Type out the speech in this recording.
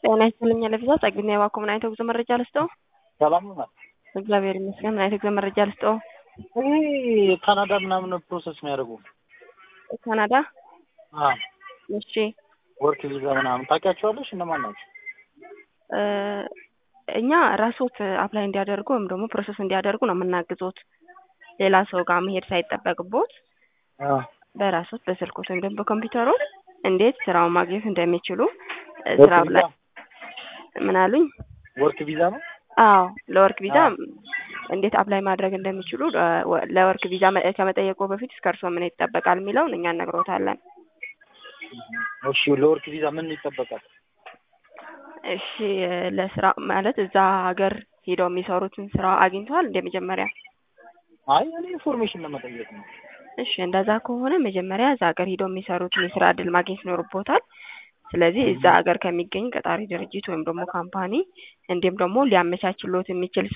ጤና ይስጥልኝ ለቪዛ ጸግና የባኮ ምን አይነት ጉዞ መረጃ ልስጠው? ሰላም ነው። እግዚአብሔር ይመስገን። ምን አይነት ጉዞ መረጃ ልስጠው? ይሄ ካናዳ ምናምን ፕሮሰስ የሚያደርጉ ካናዳ። አዎ እሺ ወርክ ቪዛ ምናምን ታውቂያቸዋለሽ? እነማን ናቸው? እ እኛ ራስዎት አፕላይ እንዲያደርጉ ወይም ደግሞ ፕሮሰስ እንዲያደርጉ ነው የምናግዞት። ሌላ ሰው ጋር መሄድ ሳይጠበቅቦት አዎ በራስዎት በስልኮት ወይም ደግሞ በኮምፒውተሩ እንዴት ስራውን ማግኘት እንደሚችሉ እ ወርክ ስራው ቪዛ ላይ ምን አሉኝ? ወርክ ቪዛ ነው። አዎ ለወርክ ቪዛ አዎ። እንዴት አፕላይ ማድረግ እንደሚችሉ እ ወ- ለወርክ ቪዛ መ- ከመጠየቁ በፊት እስከ እርስዎ ምን ይጠበቃል የሚለውን እኛ እነግሮታለን። እሺ ለወርክ ቪዛ ምን ይጠበቃል? እሺ እ ለስራ ማለት እዛ ሀገር ሄደው የሚሰሩትን ስራ አግኝተዋል እንደ መጀመሪያ? አይ እኔ ኢንፎርሜሽን ለመጠየቅ ነው። እሺ እንደዛ ከሆነ መጀመሪያ እዛ ሀገር ሄደው የሚሰሩትን የስራ እድል ማግኘት ይኖርቦታል። ስለዚህ እዛ ሀገር ከሚገኝ ቀጣሪ ድርጅት ወይም ደግሞ ካምፓኒ እንዲሁም ደግሞ ሊያመቻችሎት የሚችል